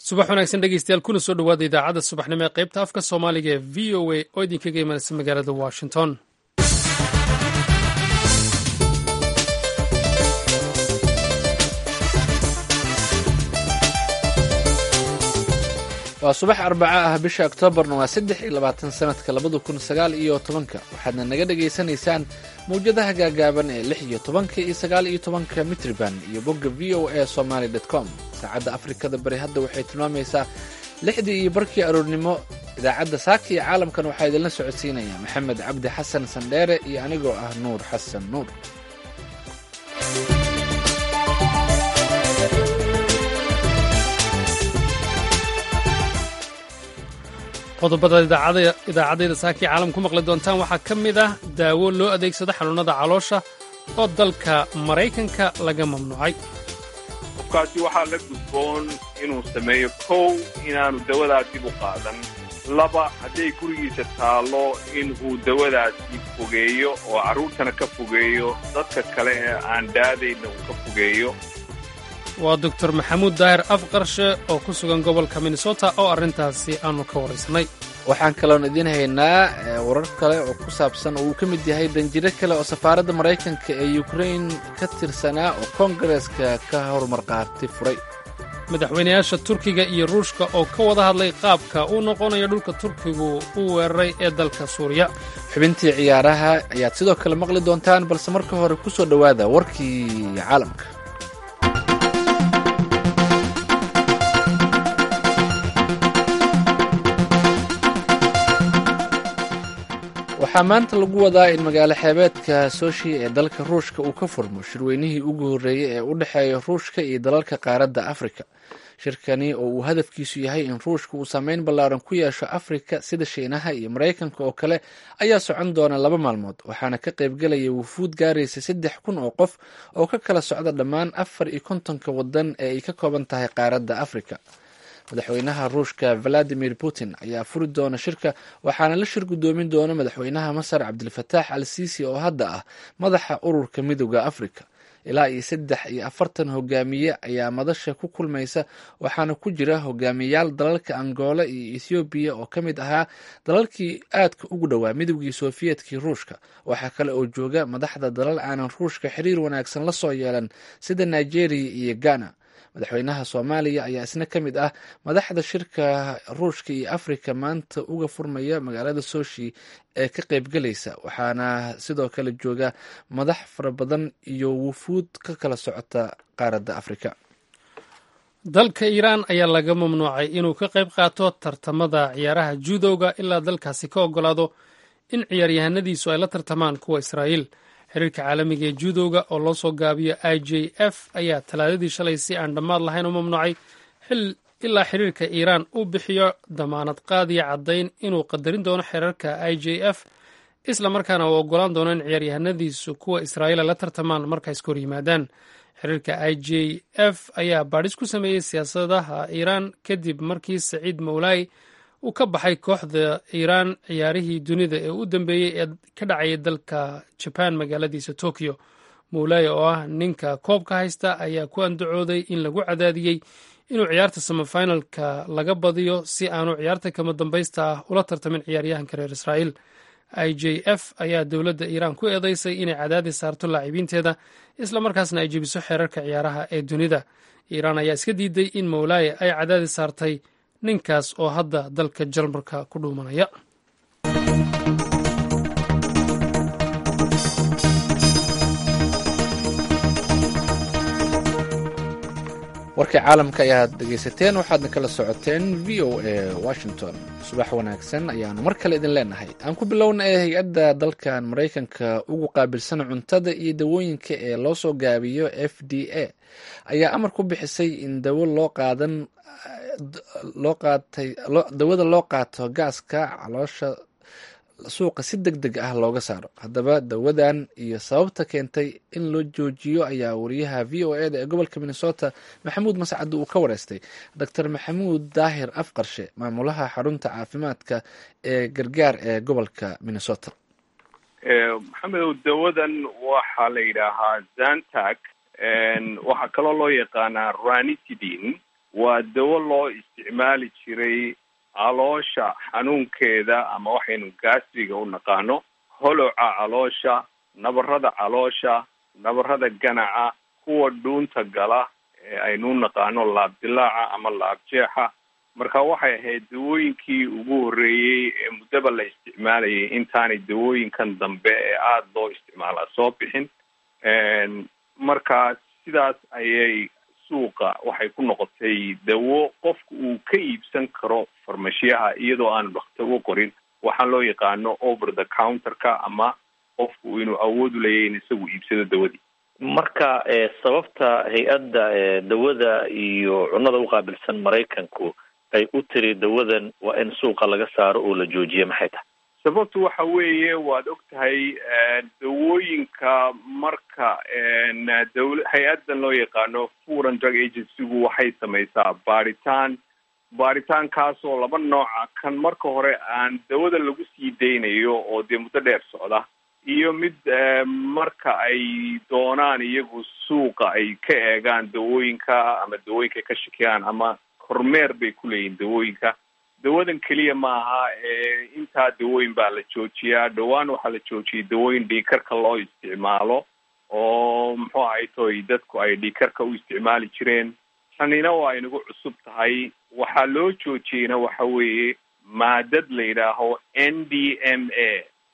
subax wanaagsan dhegeystayaal kuna soo dhowaada idaacadda subaxnimo ee qaybta afka soomaaliga ee v o a oo idinkaga imanaysa magaalada washington waa subax arbaco ah bisha oktoobarna waa saddex iyo labaatan sanadka labada kun sagaal iyo tobanka waxaadna naga dhagaysanaysaan mawjadaha gaagaaban ee lix iyo tobanka iyo sagaal iyo tobanka mitriban iyo bogga v o a somaly com saacadda afrikada bari hadda waxay tilmaamaysaa lixdii iyo barkii aroornimo idaacadda saaka iyo caalamkan waxaa idinla socodsiinaya maxamed cabdi xasan sandheere iyo anigoo ah nuur xasan nuur qodobada idaacadayda saakii caalam ku maqli doontaan waxaa ka mid ah daawo loo adeegsado xanuunnada caloosha oo dalka maraykanka laga mamnuucay qofkaasi waxaa la gudboon inuu sameeyo kow inaanu dawadaas dib u qaadan laba hadday gurigiisa taallo in uu dawadaasi fogeeyo oo carruurtana ka fogeeyo dadka kale ee aan daadayna uu ka fogeeyo waa doctor maxamuud daahir afqarshe oo ku sugan gobolka minnesota oo arrintaasi aanu ka waraysanay waxaan kaloon idiin haynaa warar kale oo ku saabsan oo uu ka mid yahay danjiro kale oo safaaradda maraykanka ee ukrain ka tirsanaa oo koongareeska ka horumarqaati furay madaxweynayaasha turkiga iyo ruushka oo ka wada hadlay qaabka uu noqonayo dhulka turkigu u weeraray ee dalka suuriya xubintii ciyaaraha ayaad sidoo kale maqli doontaan balse marka hore ku soo dhowaada warkii caalamka waxaa maanta lagu wadaa in magaalo xeebeedka soshi ee dalka ruushka uu ka furmo shirweynihii ugu horreeyey ee u dhexeeya ruushka iyo dalalka qaaradda afrika shirkani oo uu hadafkiisu yahay in ruushka uu saameyn ballaaran ku yeesho afrika sida shiinaha iyo maraykanka oo kale ayaa socon doona laba maalmood waxaana ka qaybgelaya wufuud gaaraysa saddex kun oo qof oo ka kala socda dhammaan afar iyo kontonka waddan ee ay ka kooban tahay qaaradda afrika madaxweynaha ruushka valadimir putin ayaa furi doona shirka waxaana la shir guddoomin doona madaxweynaha masar cabdilfataax al siisi oo hadda ah madaxa ururka midooda afrika ilaa iyo saddex iyo afartan hogaamiye ayaa madasha ku kulmaysa waxaana ku jira hogaamiyayaal dalalka angola iyo ethoobiya oo ka mid ahaa dalalkii aadka ugu dhowaa midoogii sofiyetkii ruushka waxaa kale oo jooga madaxda dalal aanan ruushka xiriir wanaagsan la soo yeelan sida nigeria iyo ghana madaxweynaha soomaaliya ayaa isna ka mid ah madaxda shirka ruushka iyo afrika maanta uga furmaya magaalada soshi ee ka qaybgelaysa waxaana sidoo kale jooga madax fara badan iyo wufuud ka kala socota qaaradda afrika dalka iiraan ayaa laga mamnuucay inuu ka qayb qaato tartamada ciyaaraha judowga ilaa dalkaasi ka ogolaado in ciyaaryahanadiisu ay la tartamaan kuwa israa'iil xiriirka caalamiga ee judowga oo loo soo gaabiyo i j f ayaa talaadadii shalay si aan dhammaad lahayn u mamnuucay ilaa xiriirka iiraan uu bixiyo damaanad qaadiya caddayn inuu qadarin doono xeerarka i j f isla markaana uu ogolaan doono in ciyaaryahanadiisu kuwa israa'iila la tartamaan marka iska hor yimaadaan xiriirka i j f ayaa baadhis ku sameeyey siyaasadaha iiraan kadib markii saciid mawlaay uu ka baxay kooxda iiraan ciyaarihii dunida ee u dambeeyey ee ka dhacayay dalka jabaan magaaladiisa tokyo mawlaay oo ah ninka koobka haysta ayaa ku andacooday in lagu cadaadiyey inuu ciyaarta samafinalka laga badiyo si aanu ciyaarta kama dambaysta ah ula tartamin ciyaaryahanka reer israa'iil i j f ayaa dowladda iiraan ku eedeysay inay cadaadis saarto laacibiinteeda isla markaasna ay jebiso xeerarka ciyaaraha ee dunida iiraan ayaa iska diiday in mawlaay ay cadaadis saartay ninkaas oo hadda dalka jarmalka ku dhuumanaya warkii caalamka ayaad dhegaysateen waxaadna kala socoteen v o a washington subax wanaagsan ayaanu mar kale idin leenahay aan ku bilowna ee hay-adda dalkan maraykanka ugu qaabilsan cuntada iyo dawooyinka ee loo soo gaabiyo f d a ayaa amar ku bixisay in dawo loo qaadan loo qaatay dawada loo qaato gaaska caloosha suuqa si deg deg ah looga saaro haddaba dawadan iyo sababta keentay in loo joojiyo ayaa wariyaha v o e da ee gobolka minnesota maxamuud mascad uu ka wareystay doctor maxamuud daahir afqarshe maamulaha xarunta caafimaadka ee gargaar ee gobolka minnesota maxamedow dawadan waxaa la yidhaahaa zantac waxaa kaloo loo yaqaanaa ranitidin waa dawo loo isticmaali jiray caloosha xanuunkeeda ama waxaynu gastriga u naqaano holoca caloosha nabarada caloosha nabarada ganaca kuwa dhuunta gala ee aynu u naqaano laabdilaaca ama laabjeexa marka waxay ahayd dawooyinkii ugu horreeyey ee muddaba la isticmaalayay intaanay dawooyinkan dambe ee aada loo isticmaalaa soo bixin marka sidaas ayay suuqa waxay ku noqotay dawo qofka uu ka iibsan karo farmashiyaha iyadoo aanu dhaktar u qorin waxaan loo yaqaano over the counterka ama qofku inuu awood u leeyahy in isagu iibsado dawadii marka sababta hay-adda dawada iyo cunnada uqaabilsan maraykanku ay u tiri dawadan waa in suuqa laga saaro oo la joojiya maxay tahay sababtu waxa weeye waad og tahay dawooyinka marka dawl hay-addan loo yaqaano food and drug agencygu waxay samaysaa baaritaan baaritaankaasoo laba nooca kan marka hore aan dawada lagu sii daynayo oo dee muddo dheer socda iyo mid marka ay doonaan iyagu suuqa ay ka eegaan dawooyinka ama dawooyinka ka shakiyaan ama kormeer bay ku leeyihin dawooyinka dawadan keliya maaha intaa dawooyin baa la joojiyaa dhowaan waxaa la joojiyay dawooyin dhiikarka loo isticmaalo oo muxuu ahay toy dadku ay dhiikarka u isticmaali jireen tanina waa inagu cusub tahay waxaa loo joojiyeyna waxa weeye maadad la yidhaaho n d m a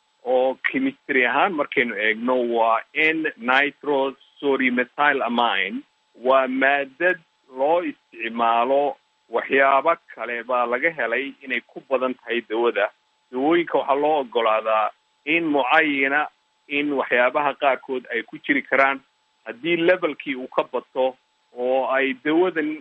oo chemistry ahaan markaynu eegno waa n nitro sorymethyl amine waa maadad loo isticmaalo waxyaabo kale baa laga helay inay ku badan tahay dawada dawooyinka waxaa loo ogolaadaa in mucayana in waxyaabaha qaarkood ay ku jiri karaan haddii levelkii uu ka bato oo ay dawadan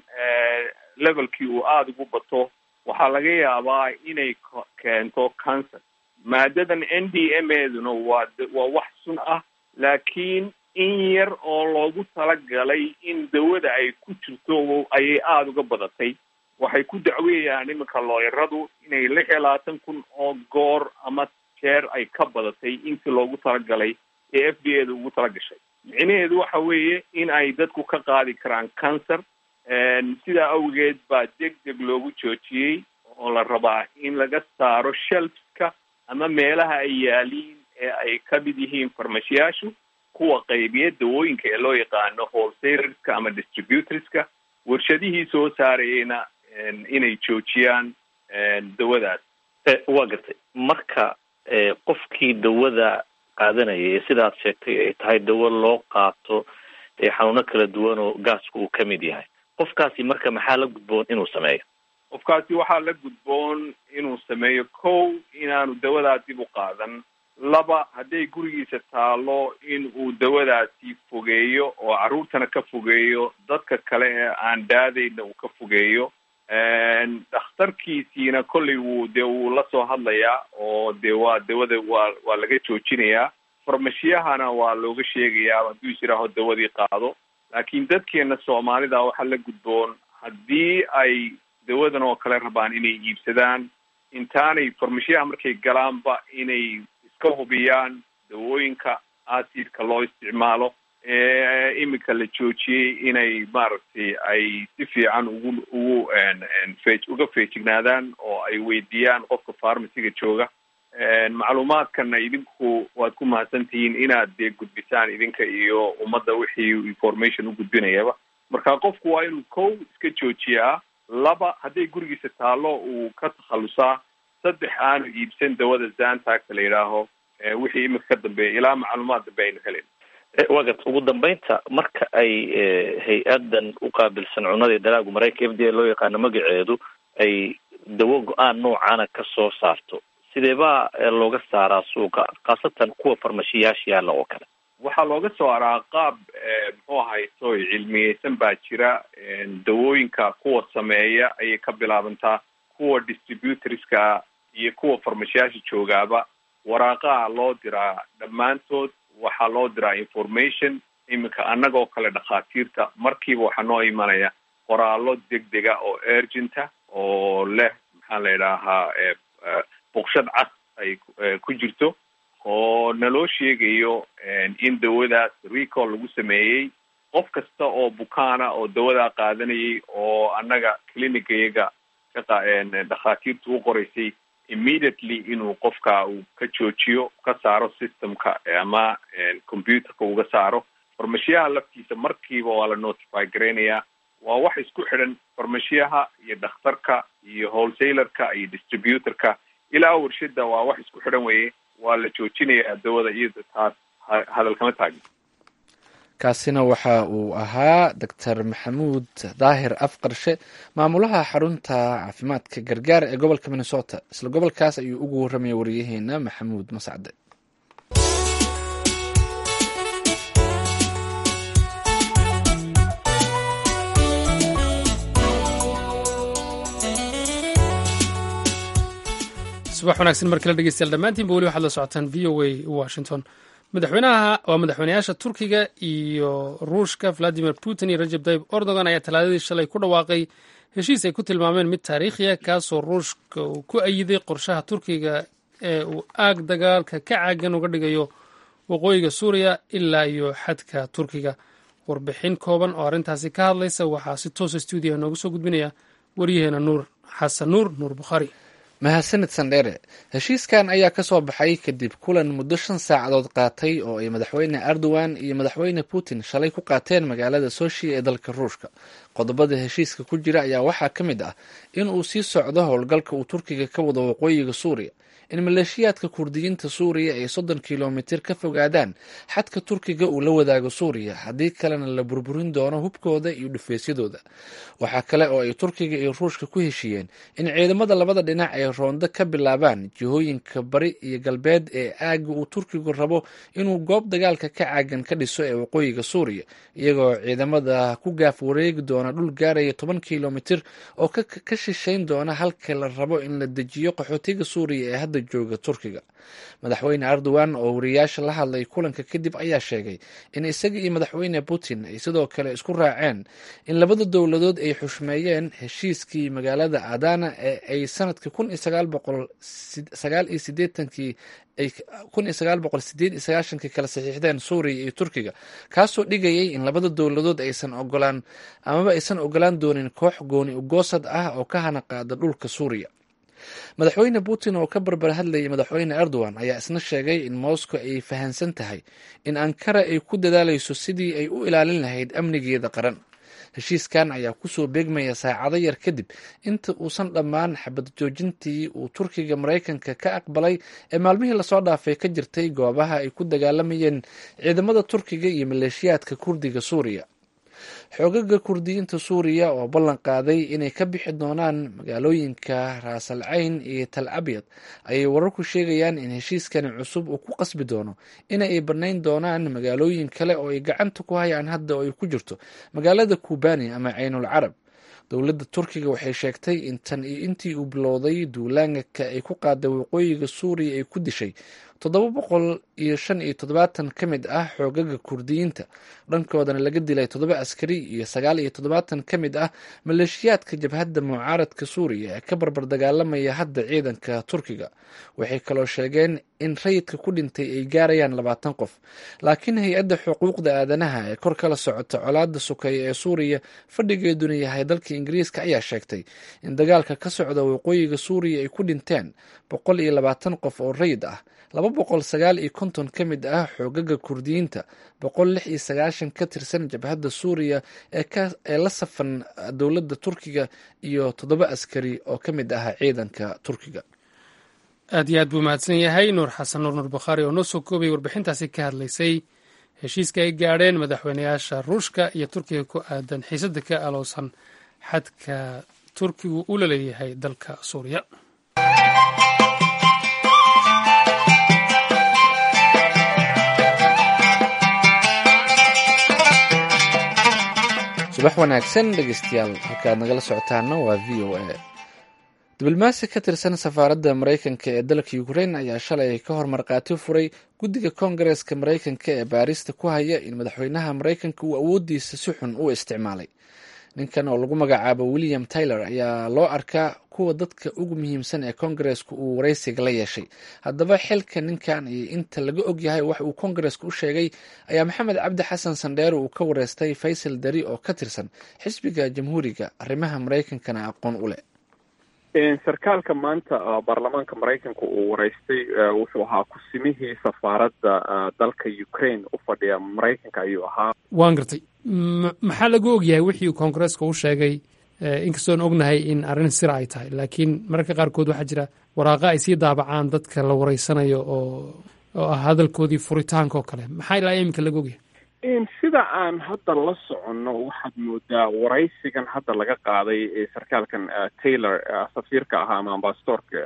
levelkii uu aada ugu bato waxaa laga yaabaa inay keento cancer maadadan n d m eduna waa waa wax sun ah laakiin in yar oo loogu talagalay in dawada ay ku jirto ayay aada uga badatay waxay ku dacweeyaan iminka looyaradu inay lix iyo labaatan kun oo goor ama jeer ay ka badatay intii loogu talagalay ee f d a da ugu talagashay micnaheedu waxa weeye in ay dadku ka qaadi karaan cancer sidaa awgeed baa deg deg loogu joojiyey oo la rabaa in laga saaro shelfska ama meelaha ay yaaliin ee ay ka mid yihiin farmashiyaashu kuwa qaybiya dawooyinka ee loo yaqaano wholesalerska ama distributorska warshadihii soo saarayeyna inay joojiyaan dawadaas waa gartay marka qofkii dawada qaadanaya ee sidaad sheegtay ay tahay dawo loo qaato xanuuno kala duwan oo gaasku uu ka mid yahay qofkaasi marka maxaa la gudboon inuu sameeyo qofkaasi waxaa la gudboon inuu sameeyo kow inaanu dawadaa dib u qaadan laba hadday gurigiisa taalo in uu dawadaasi fogeeyo oo carruurtana ka fogeeyo dadka kale ee aan daadayna uu ka fogeeyo dhakhtarkiisiina kollay wuu dee wuu la soo hadlayaa oo dee waa dawada waa waa laga joojinayaa farmashiyahana waa looga sheegayaa hadduu is yidhaaho dawadii qaado laakiin dadkeena soomaalida waxaa la gudboon haddii ay dawadan oo kale rabaan inay iibsadaan intaanay farmashiyaha markay galaanba inay iska hubiyaan dawooyinka acidka loo isticmaalo ee iminka la joojiyey inay maaragtay ay si fiican ugu ugu fe uga feejignaadaan oo ay weydiiyaan qofka farmaciga jooga macluumaadkana idinku waad ku mahadsantihiin inaad dee gudbisaan idinka iyo ummadda wixii information u gudbinayaba marka qofku waa inuu kow iska joojiyaa laba hadday gurigiisa taalo uu ka takhalusaa saddex aanu iibsan dawada zantaagta la yidhaaho wixii iminka ka dambeeya ilaa macluumaad dambe aynu helen wagat ugu dambeynta marka ay hay-adan uqaabilsan cunada dalaagu maraykanka f d a loo yaqaano magaceedu ay dawo go-aan noocana ka soo saarto sidee baa looga saaraa suuqa khaasatan kuwa farmashiyaasha yaalla oo kale waxaa looga soo araa qaab muxuu ahay soy cilmiyeysan baa jira dawooyinka kuwa sameeya ayay ka bilaabantaa kuwa distributorska iyo kuwa farmashiyaasha joogaaba waraaqaha loo diraa dhammaantood waxaa loo diraa information iminka annagoo kale dhakhaatiirta markiiba waxaa noo imanaya qoraallo degdega oo urgenta oo leh maxaa la idhaahaa boqshad cas ay ku jirto oo naloo sheegayo in dawadaas recall lagu sameeyey qof kasta oo bukaana oo dawadaa qaadanayay oo annaga clinicayaga ka dhakhaatiirtu u qoraysay immediately inuu qofka uu ka joojiyo ka saaro systemka ama computerka uga saaro farmashiyaha laftiisa markiiba waa la notify garaynayaa waa wax isku xidhan farmashiyaha iyo dhakhtarka iyo wholesalerka iyo distributorka ilaa warshada waa wax isku xidhan weye waa la joojinayaa dawada iyada taas hadal kama taagin kaasina waxa uu ahaa doctor maxamuud daahir afqarshe maamulaha xarunta caafimaadka gargaar ee gobolka minnesota isla gobolkaas ayuu ugu warramaya wariyaheena maxamuud mascade subax wanaagsan mar kale dhegeystayaal dhammaantiinba weli waxaad la socotaan v o a washington madaxweynaha waa madaxweynayaasha turkiga iyo ruushka valadimir putin iyo rajab tayib erdogan ayaa talaadadii shalay ku dhawaaqay heshiis ay ku tilmaameen mid taariikhiya kaasoo ruushka uu ku ayiday qorshaha turkiga ee uu aag dagaalka ka caagan uga dhigayo waqooyiga suuriya ilaa iyo xadka turkiga warbixin kooban oo arrintaasi ka hadlaysa waxaa si toosa stuudiyaha noogu soo gudbinaya waryaheena nuur xasan nuur nuur bukhaari mahadsanid sandheere heshiiskan ayaa ka soo baxay kadib kulan muddo shan saacadood qaatay oo ay madaxweyne erdogan iyo madaxweyne putin shalay ku qaateen magaalada soshi ee dalka ruushka qodobada heshiiska ku jira ayaa waxaa ka mid ah in uu sii socdo howlgalka uu turkiga ka wado waqooyiga suuriya in maleeshiyaadka kurdiyiinta suuriya ay soddon kilomitir ka fogaadaan xadka turkiga uu la wadaago suuriya haddii kalena la burburin doono hubkooda iyo dhufeysyadooda waxaa kale oo ay turkiga iyo ruushka ku heshiiyeen in ciidamada labada dhinac ay roondo ka bilaabaan jihooyinka bari iyo galbeed ee aagga uu turkigu rabo inuu goob dagaalka ka caagan ka dhiso ee waqooyiga suuriya iyagoo ciidamada ku gaaf wareegi doona dhul gaaraya toban kilomitir oo ka shishayn doona halka la rabo in la dejiyo qaxootiga suuriya ee hadda jooga turkiga madaxweyne erdogan oo wariyaasha la hadlay kulanka kadib ayaa sheegay in isaga iyo madaxweyne putin ay sidoo kale isku raaceen in labada dowladood ay xushmeeyeen heshiiskii magaalada adana ee ay sanadkii kun iyo sagaal boqol sagaal iyo sideetankii ay kun iyo sagaal boqol sideed iyo sagaashankii kala saxiixdeen suuriya iyo turkiga kaasoo dhigayay in labada dowladood aysan ogolaan amaba aysan ogolaan doonin koox gooni ugoosad ah oo ka hana qaada dhulka suuriya madaxweyne putin oo ka barbar hadlayay madaxweyne erdogan ayaa isna sheegay in moscow ay fahansan tahay in ankara ay ku dadaalayso sidii ay u ilaalin lahayd amnigeeda qaran heshiiskan ayaa kusoo beegmaya saacado yar kadib inta uusan dhammaan xabad joojintii uu turkiga maraykanka ka aqbalay ee maalmihii lasoo dhaafay ka jirtay goobaha ay ku dagaalamayeen ciidamada turkiga iyo maleeshiyaadka kurdiga suuriya xoogaga kurdiyiinta suuriya oo ballan qaaday inay ka bixi doonaan magaalooyinka raasal cayn iyo tal abyad ayay wararku sheegayaan in heshiiskani cusub uu ku qasbi doono ina ay bannayn doonaan magaalooyin kale oo ay gacanta ku hayaan hadda oo ay ku jirto magaalada kubani ama caynul carab dowladda turkiga waxay sheegtay in tan iyo intii uu bilowday duulaanka ay ku qaaday waqooyiga suuriya ay ku dishay toddoba boqol iyo shan iyo toddobaatan ka mid ah xoogaga kurdiyiinta dhankoodana laga dilay toddoba askari iyo sagaal iyo toddobaatan ka mid ah maleeshiyaadka jabhadda mucaaradka suuriya ee ka barbar dagaalamaya hadda ciidanka turkiga waxay kaloo sheegeen in rayidka ku dhintay ay gaarayaan labaatan qof laakiin hay-adda xuquuqda aadanaha ee kor kala socota colaada sukeeya ee suuriya fadhigeeduna yahay dalka ingiriiska ayaa sheegtay in dagaalka ka socda waqooyiga suuriya ay ku dhinteen boqol iyo labaatan qof oo rayid ah laba boqol sagaal iyo konton ka mid ah xoogaga kurdiyiinta boqol lix iyo sagaashan ka tirsan jabhadda suuriya ee la safan dowladda turkiga iyo toddoba askari oo ka mid ah ciidanka turkiga aad iyo aad buu mahadsan yahay nuur xasan nuur nuur bakhaari oo noo soo koobay warbixintaasi ka hadlaysay heshiiska ay gaadheen madaxweynayaasha ruushka iyo turkiga ku aadan xiisadda ka alowsan xadka turkigu uu la leeyahay dalka suuriya subax wanaagsan dhegeystayaal halkaad nagala socotaana waa v o a diblomaasi ka tirsan safaaradda maraykanka ee dalka ukrain ayaa shalay ka hor markhaati furay guddiga koongareeska maraykanka ee baarista ku haya in madaxweynaha maraykanka uu awoodiisa si xun u isticmaalay ninkan oo lagu magacaabo william taylor ayaa loo arkaa kuwa dadka ugu muhiimsan ee kongareska uu waraysiga la yeeshay haddaba xilka ninkan iyo inta laga ogyahay wax uu kongareska u sheegay ayaa maxamed cabdi xasan sandheere uu ka wareystay faysal dari oo ka tirsan xisbiga jamhuuriga arrimaha maraykankana aqoon u leh sarkaalka maanta baarlamaanka maraykanka uu waraystay wuxuu ahaa kusimihii safaaradda dalka ukraine u fadhiya maraykanka ayuu ahaa waan gartay maxaa lagu ogyahay wixii uu koongareeska u sheegay inkastoon ognahay in arrin sira ay tahay laakiin mararka qaarkood waxaa jira waraaqa ay sii daabacaan dadka la wareysanayo oo oo ah hadalkoodii furitaanka oo kale maxaa ilaa iminka laga ogyahay sida aan hadda la soconno waxaad moodaa waraysigan hadda laga qaaday sarkaalkan taylor safiirka ahaa ama ambasadorka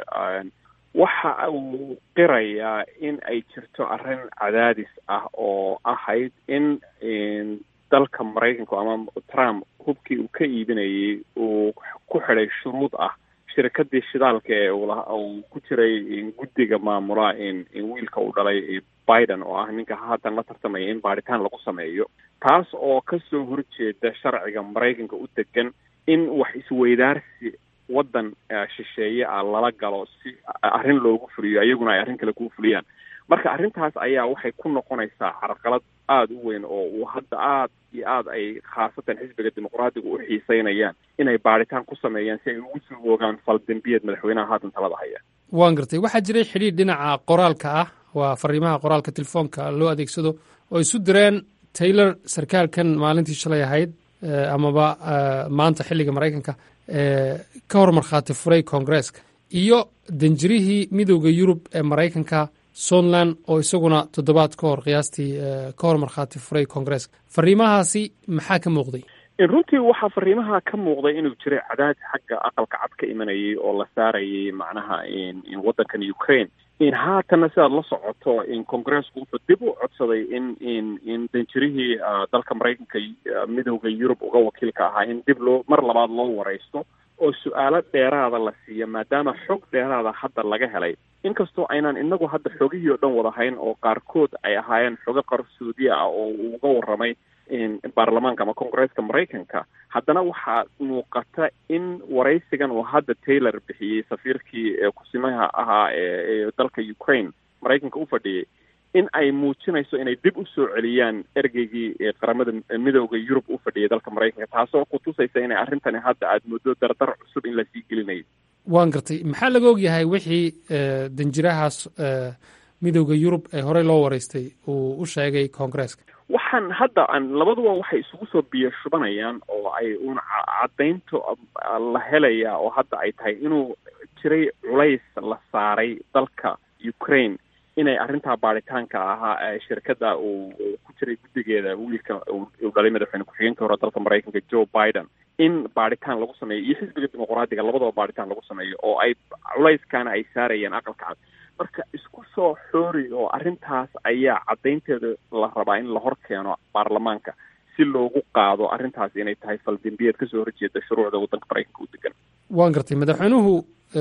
waxa uu qirayaa in ay jirto arrin cadaadis ah oo ahayd in dalka maraykanka ama trump hubkii uu ka iibinayay uu ku xidhay shuruud ah shirkadii shidaalka ee uu ku jiray guddiga maamula wiilka uu dhalay biden oo ah ninka haatan la tartamaya in baaritaan lagu sameeyo taas oo kasoo horjeeda sharciga maraykanka u degan in wax isweydaarsi waddan shisheeye ah lala galo si arrin loogu fuliyo iyaguna ay arrin kale kuu fuliyaan marka arrintaas ayaa waxay ku noqonaysaa carqalad aada u weyn oo uu hadda aada iyo aada ay khaasatan xisbiga dimuqraadiga u xiiseynayaan inay baaritaan ku sameeyaan si ay ugu soo oogaan faldembiyeed madaxweynaha haatan talada haya waan gartay waxaa jiray xidhiir dhinaca qoraalka ah waa fariimaha qoraalka telefoonka loo adeegsado oo isu direen taylor sarkaalkan maalintii shalay ahayd amaba maanta xilliga maraykanka ka hor markhaati furay koongareeska iyo danjirihii midooda yurub ee maraykanka sontland oo isaguna toddobaad ka hor qiyaastii ka hor markhaati furay koongareeska fariimahaasi maxaa ka muuqday runtii waxaa fariimaha ka muuqday inuu jiray cadaadis xagga aqalka cad ka imanayay oo la saarayay macnaha waddankan ukraine in haatanna sidaad la socoto in congareesku wuxuu dib u codsaday in in in danjirihii dalka maraykanka midooda yurub uga wakiilka ahaa in dib loo mar labaad loo waraysto oo su-aalo dheeraada la siiya maadaama xog dheeraada hadda laga helay inkastoo aynaan inagu hadda xogihii oo dhan wadahayn oo qaarkood ay ahaayeen xogo qarsoodiya ah oo uu uga warramay baarlamaanka ama congareeska maraykanka haddana waxaa muuqata in waraysigan uu hadda taylor bixiyey safiirkii kusimaha ahaa ee dalka ukraine maraykanka u fadhiyey in ay muujinayso inay dib u soo celiyaan ergeygii qaramada midooda yurub u fadhiyay dalka maraykanka taasoo kutusaysa inay arrintani hadda aada muddo dardar cusub in lasii gelinayo waan gartay maxaa laga ogyahay wixii danjirahaas midooda yurub ee horey loo waraystay uu u sheegay koongareeska waxaan hadda aan labaduba waxay isugu soo biyo shubanayaan oo ay uun caddaynto la helayaa oo hadda ay tahay inuu jiray culays la saaray dalka ukraine inay arrintaa baaritaanka ahaa shirkadda uu ku jiray guddigeeda wiilka uu dhalay madaxweyne ku-xigeenka hore dalka maraykanka joe biden in baaritaan lagu sameeyo iyo xisbiga dimuqraadiga labadaba baaritaan lagu sameeyo oo ay culayskaana ay saarayeen aqalka cad marka isku soo xoori oo arrintaas ayaa caddaynteeda la rabaa in la hor keeno baarlamaanka si loogu qaado arrintaas inay tahay faldembiyeed kasoo horjeeda shuruucda waddanka maraykanka u degan waan gartay madaxweynuhu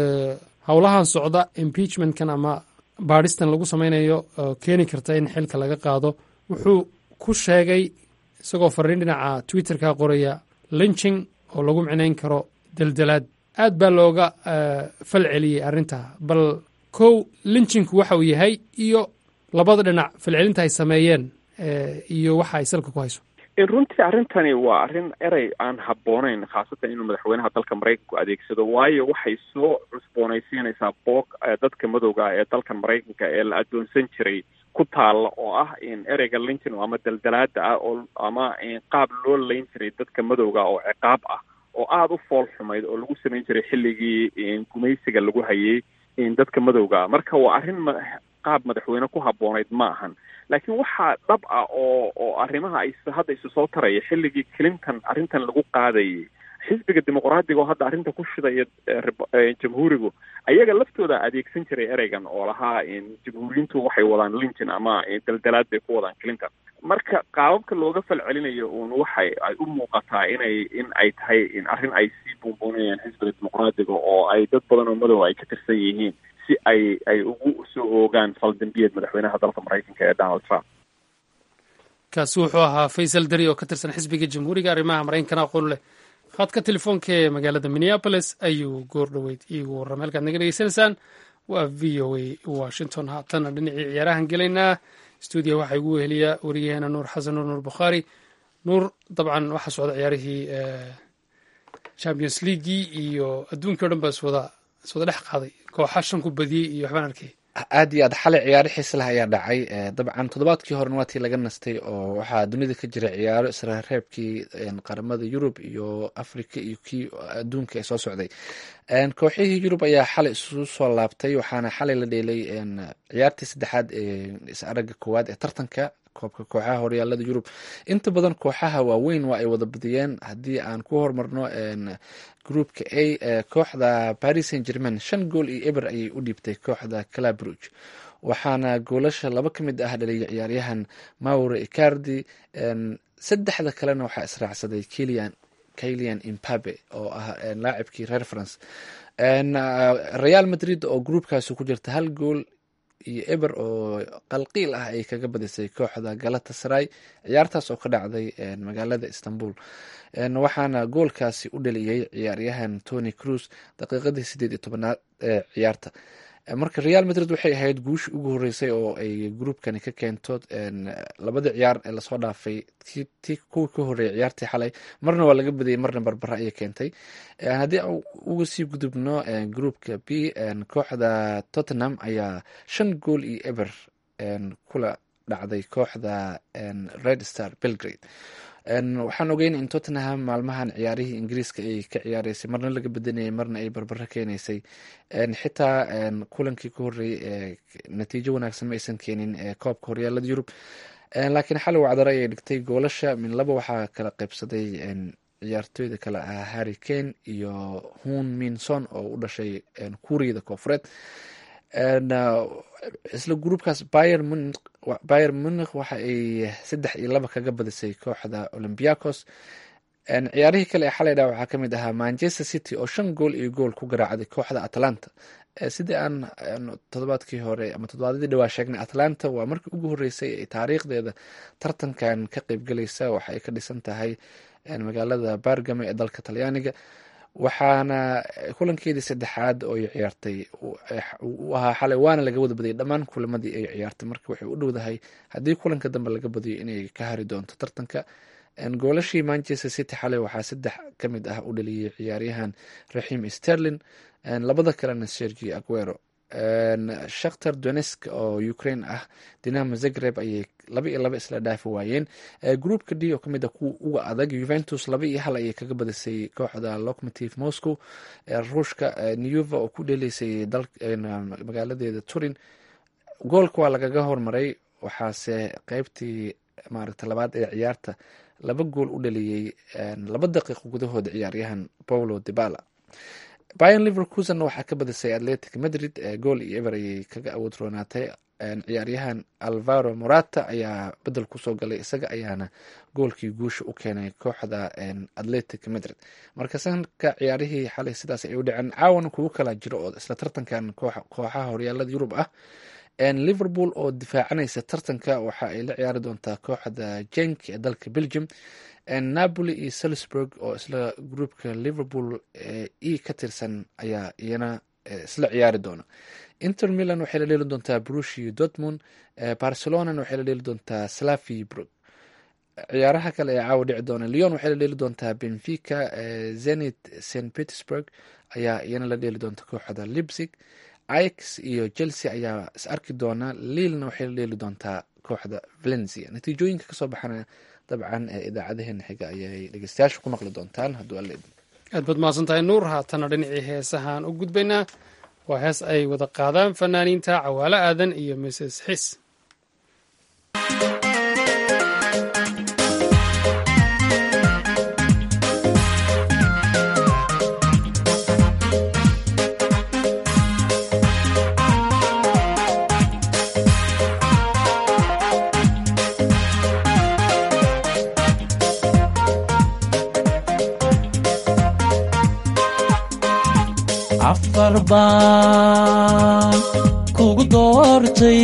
howlahan socda impeachmentkan ama baadhistan lagu sameynayo oo keeni karta in xilka laga qaado wuxuu ku sheegay isagoo fariin dhinaca twitterka qoraya linching oo lagu micnayn karo deldelaad aad baa looga fal celiyey arrintaa bal kow linchinku waxa uu yahay iyo labada dhinac falcelinta ay sameeyeen iyo waxa ay salka ku hayso runtii arrintani waa arrin erey aan habbooneyn khaasatan inuu madaxweynaha dalka maraykanku adeegsado waayo waxay soo cusboonaysiinaysaa boog dadka madowga ee dalkan maraykanka ee la addoonsan jiray ku taalla oo ah in ereyga linton ama daldalaada ah oo ama qaab loo layn jiray dadka madowga oo ciqaab ah oo aada u fool xumayd oo lagu samayn jiray xilligii gumaysiga lagu hayay dadka madowga marka waa arrin qaab madaxweyne ku habboonayd ma ahan laakiin waxaa dhab ah oo oo arrimaha ay hadda isu soo taraya xilligii clinton arrintan lagu qaadayay xisbiga dimuqraadiga oo hadda arrinta ku shidaya jamhuurigu ayaga laftooda adeegsan jiray ereygan oo lahaa jamhuuriyiintu waxay wadaan linton ama daldalaad bay ku wadaan clinton marka qaababka looga fal celinayo uun waxay ay u muuqataa inay in ay tahay arrin ay sii buunbuunayaan xisbiga dimuqraadiga oo ay dad badan oo madow ay ka tirsan yihiin si ay ay ugu soo oogaan faldembiyeed madaxweynaha dalka maraykanka ee donald trump kaasi wuxuu ahaa faysal dari oo ka tirsan xisbiga jamhuuriga arrimaha maraykankana aqoon leh khadka telefoonka ee magaalada minneabolis ayuu goor dhoweyd iigu warramay halkaad naga dhegeysanaysaan waa v o a washington haatana dhinacii ciyaarahan gelaynaa stuudiya waxaa igu weheliya wariyaheena nuur xasan nuur nuur bukhaari nuur dabcan waxaa socda ciyaarihii champions leaguii iyo adduunkii o dhan baa iswada iswada dhex qaaday kooxa shan ku badiyey iyo waxbaan arkay aad iyo aad xalay ciyaaro xiisa leh ayaa dhacay dabcan toddobaadkii horena waa tii laga nastay oo waxaa dunida ka jira ciyaaro israreebkii qaramada yurub iyo africa iyo kii adduunka ee soo socday kooxihii yurub ayaa xalay isugu soo laabtay waxaana xalay la dheelay ciyaartii saddexaad ee is-aragga koowaad ee tartanka koobka kooxaha horyaalada yurub inta badan kooxaha waaweyn waa ay wada badiyeen haddii aan ku hormarno groupka a kooxda paris saint germain shan gool iyo eber ayay u dhiibtay kooxda calabruge waxaana goolasha laba ka mid ah dhaliyay ciyaaryahan maure icardi saddexda kalena waxaa israacsaday kilian kilian impabe oo ah laacibkii reer france real madrid oo groupkaasi ku jirta hal gool iyo eber oo qalqiil ah ay kaga badisay kooxda galata saray ciyaartaas oo ka dhacday magaalada istanbul waxaana goolkaasi u dhaliyey ciyaaryahan tony cruz daqiiqadii sideed iyo tobanaad ee ciyaarta marka real madrid waxay ahayd guushii ugu horeysay oo ay groupkani ka keento labadii ciyaar ee lasoo dhaafay ti kuwii ka horeeyay ciyaartii xalay marna waa laga badiyey marna barbara ayay keentay haddii uga sii gudubno groupka b kooxda tottenham ayaa shan gool iyo eber kula dhacday kooxda red star belgrade waxaan ogeyn in tottenham maalmahan ciyaarihii ingiriiska ay ka ciyaareysay marna laga bedanayay marna ay barbaro keenaysay xitaa kulankii ka horeeyey natiijo wanaagsan ma aysan keenin koobka horyaalada yurub laakiin xali wacdaro ayay dhigtay goolasha min laba waxaa kala qaybsaday ciyaartooyda kale ah harry kane iyo hun minson oo u dhashay kuuriyada koofureed isla gruupkaas bayer munikh waxa ay saddex iyo laba kaga badisay kooxda olymbiacos ciyaarihii kale ee xalay dha waxaa kamid ahaa manchester city oo shan gool iyo gool ku garaacday kooxda atlanta sidii aan todobaadkii hore ama todobaadadii dhawaa sheegnay atlanta waa markii ugu horeysay ee taariikhdeeda tartankan ka qeybgelaysa waxa ay ka dhisan tahay magaalada bargamo ee dalka talyaaniga waxaana kulankeedii saddexaad oo ay ciyaartay u ahaa xalay waana laga wada badiyay dhammaan kulamadii ay ciyaartay marka waxay u dhowdahay haddii kulanka dambe laga badiyo inay ka hari doonto tartanka goolashii manchester city xalay waxaa saddex ka mid ah u dhaliyey ciyaaryahan raxim sterlin labada kalena sergi aguero shakhtar donesk oo ukraine ah dinamo zagreb ayay laba iyo laba isla dhaafi waayeen groupka d oo kamid a kuwa uga adag juventus laba iyo hal ayay kaga badisay kooxda locomotive moscow ruushka neva oo ku dheleysay magaaladeeda turin goolka waa lagaga hormaray waxaase qeybtii maaragta labaad ee ciyaarta laba gool u dhaliyey laba daqiiqo gudahooda ciyaaryahan paulo debala bayan liverkusen waxaa ka badisay atletic madrid gool iyo eber ayay kaga awood roonaatay ciyaaryahan alvaro morata ayaa bedel kusoo galay isaga ayaana goolkii guusha u keenay kooxda atletic madrid marka sanka ciyaarihii xalay sidaas ay u dhaceen caawana kugu kala jiro oo isla tartankan kooxaha horyaalada yurub ah liverpool oo difaacanaysa tartanka waxa ay la ciyaari doontaa kooxda jenk ee dalka belgium napoli iyo salisburg oo isla groupka liverpool e ka tirsan ayaa iyana isla ciyaari doona inter milan waxay la dheeli doontaa brushi dortmund barcelonana waxay la dheeli doontaa slavi brug ciyaaraha kale ee caawa dhici doona leon waxay la dheeli doontaa benfica zenit st petersburg ayaa iyana la dheeli doonta kooxda lipzig ix iyo chelsea ayaa is arki doona liilna waxay la dheeli doontaa kooxda valencia natiijooyinka kasoo baxana dabcan idaacadaheena xiga ayay dhegeystayaasha ku maqli doontaan hadduu alle aad baad mahadsan tahay nuur haatana dhinacii heesahaan u gudbaynaa waa hees ay wada qaadaan fanaaniinta cawaalo aadan iyo mrs xis afar baan kugu doortay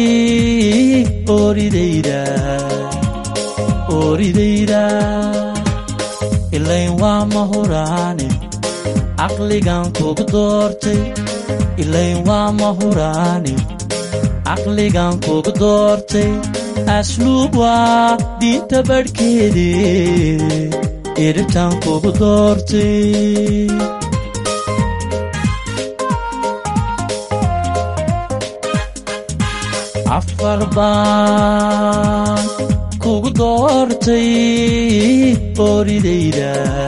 oridayda oridayda ilayn waa mahuraane caqligan kugu doortay ilayn waa mahuraane caqligan kugu doortay asluub waa diinta badhkeede iribtan kugu doortay afar baan kugu doortay ooridayda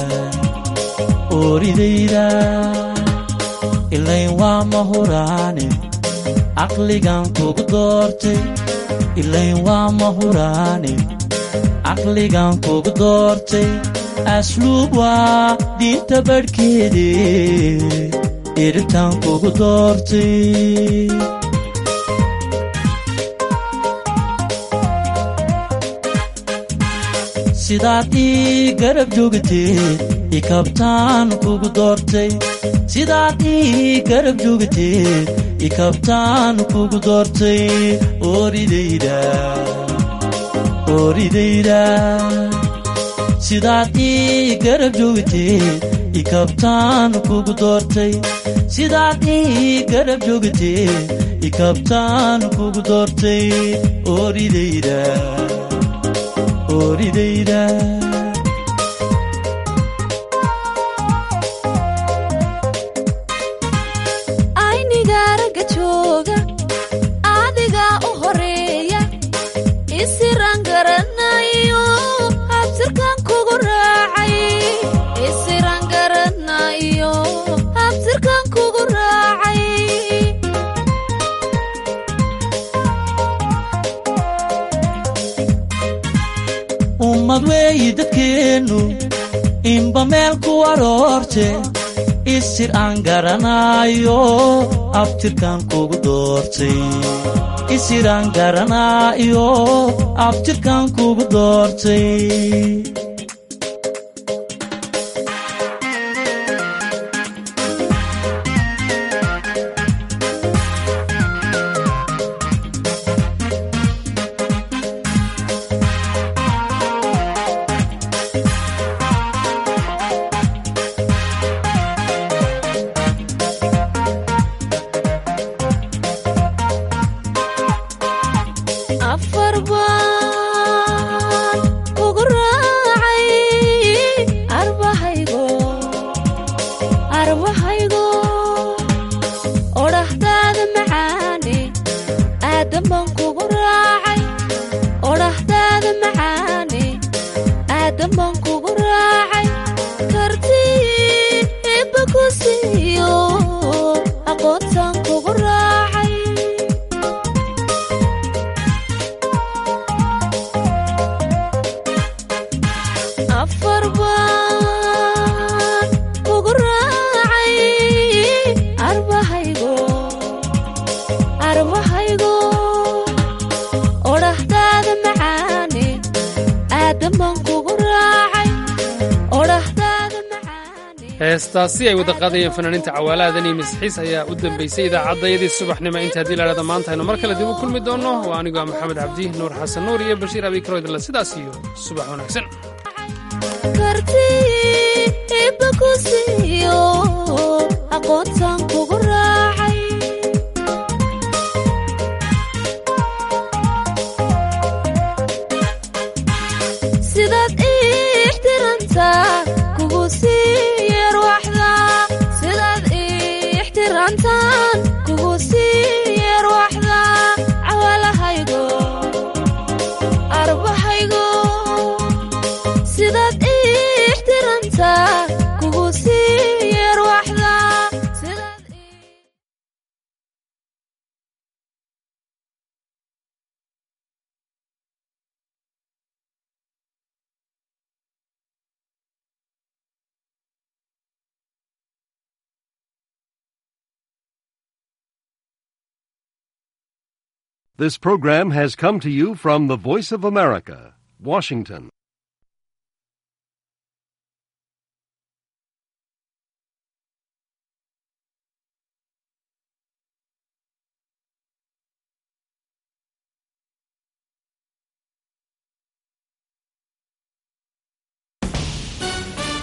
ooridayda ilayn waa mahuraane caqligan kugu doortay ilayn waa mahuraane caqligan kugu doortay asluub waa diinta badhkeede iribtan kugu doortay sidaad ii garab joogteed ikabtaan kugu doortay sidaad ii garab joogteed ikabtaan kugu doortay ooridayda ooridayda sidaad ii garab joogteed ikabtaan kugu doortay sidaad ii garab joogteed ikabtaan kugu doortay ooridayda ooridayda aynigaaraga jooga adigaa u horeeya isiraan garanayo habtirkan kugu raacay isiraan garanayo habtirkan kugu raacay ummad weeyi dadkeennu inba meel ku aroorte isir aan garanaayo abtirkan kugu doortay isir aan garanaayo abtirkan kugu doortay afar baan kugu raacay arbahaygo arbahaygo odhahdaada macaane aadan baan kugu raacay odhahdaada macaane aadan baan kugu raacay kartii ibba ku siiyo aqoontaan kugu raacay afar baan kugu raacay arbahaygo arbahaygo odhahdaada macaane aadan baan kugu raacay odhahdaada macaane heestaasi ay wada qaadayeen fanaaniinta cawaalahadan iyo misxiis ayaa u dambaysay idaacaddayadii subaxnimo inta haddii laadhada maanta aynu mar kale dib u kulmi doonno waa anigoo ah maxamed cabdi nuur xasan nuur iyo bashiir abikaro idinle sidaas iyo subax wanaagsan kartii ibba ku siiyo aqoontaan kugu raacay sidaad ii ixtirantaa kugu sii yarwaxda sidaad ii ixtirantaan kugu sii yarwaxda cawalahaygo arbahaygo sidaad ii ixtirantaa kugu sii yarwaxda sidaad ii This program has come to you from the Voice of America, Washington.